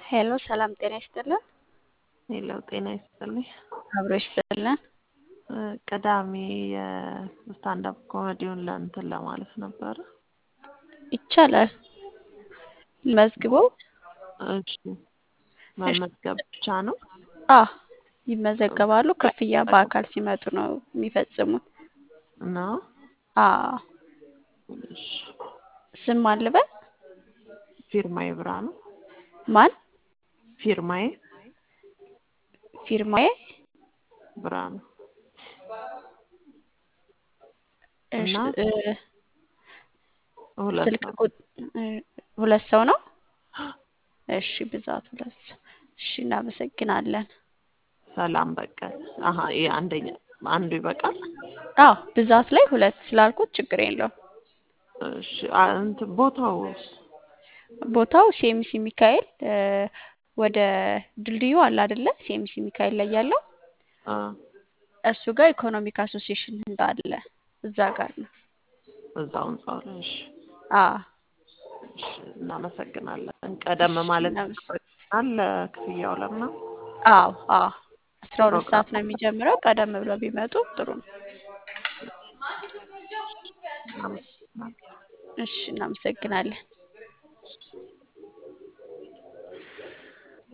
ሄሎ ሰላም ጤና ይስጥልን። ሄሎ ጤና ይስጥልኝ። አብሮ ይስጥልን። ቅዳሜ የስታንዳፕ ኮሜዲውን ለእንትን ለማለት ነበረ። ይቻላል። መዝግበው እሺ መመዝገብ ብቻ ነው? አ ይመዘገባሉ። ክፍያ በአካል ሲመጡ ነው የሚፈጽሙት። ነው? አ እሺ ስም ማን ልበል? ፊርማዬ ብርሃኑ። ማን? ፊርማዬ ፊርማዬ ብርሃኑ። እሺ እና እ ሁለት ስልክ ሰው ቁጥ እ ሁለት ሰው ነው? እሺ ብዛት ሁለት ሰው። እሺ እናመሰግናለን። ሰላም በቀለ። አሀ ይሄ አንደኛ አንዱ ይበቃል? አዎ ብዛት ላይ ሁለት ስላልኩት ችግር የለውም። እሺ አ- እንትን ቦታውስ? ቦታው ሴሚሲ ሚካኤል እ ወደ ድልድዩ አለ አይደለ? ሴሚሲ ሚካኤል ላይ ያለው አ እሱ ጋር ኢኮኖሚክ አሶሲዬሽን ህንጻ አለ። እዛ ጋር ነው። እዛው ህንጻው ላይ እሺ። አ እሺ እናመሰግናለን። ቀደም እሺ ማለት እናመስ አለ ክፍያው ለምናምን አዎ አዎ አስራ ሁለት ሰዓት ፕሮግራም ነው የሚጀምረው። ቀደም ብለው ቢመጡ ጥሩ ነው። እናመሰግናለን። እሺ እናመሰግናለን።